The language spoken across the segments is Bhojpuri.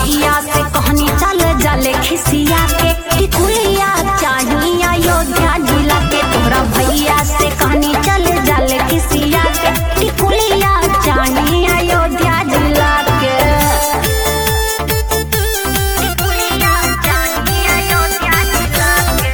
भैया से कहनी चल जले खिसिया के टिकुलिया चाहिए अयोध्या जिला के तोरा भैया से कहनी चल जले खिसिया के टिकुलिया चाहिए अयोध्या जिला के टिकुलिया चाहिए अयोध्या जिला के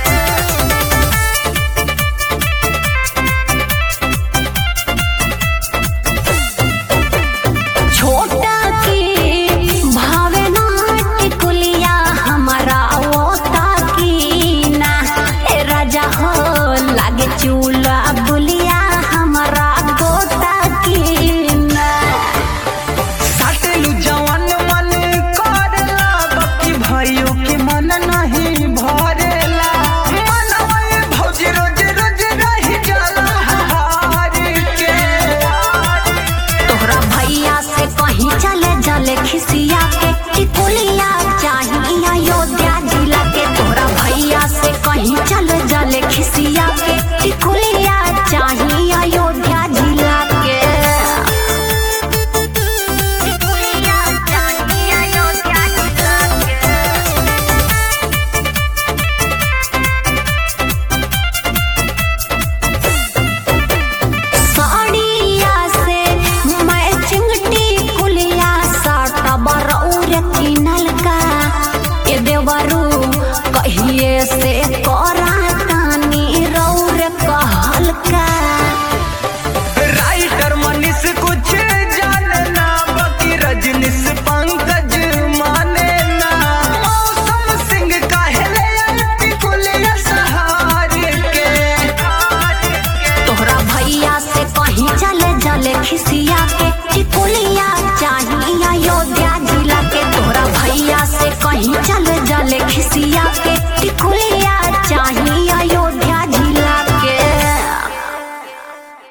छोटा की भावना टिकुलिया हमारा ओता की ना ए राजा हो लागे चूल्हा बुलिया हमारा गोता की ना साटेलू जवन मन करेला बाकी भाइयों के मन नहीं भरेला मनवा भौजी रोज रोज रही जाला हार के तोहरा भैया से कहीं चले जले खिसिया के टिकुलिया चाहिए अयोध्या जिला के तोहरा भैया से कहीं चले जले खिसिया के टिकुलिया चाहिए अयोध्या जिला के टिकुलिया चाहिए अयोध्या जिला के साड़िया से मैचिंग टिकुलिया साटा बरौर किनल का ए देवरू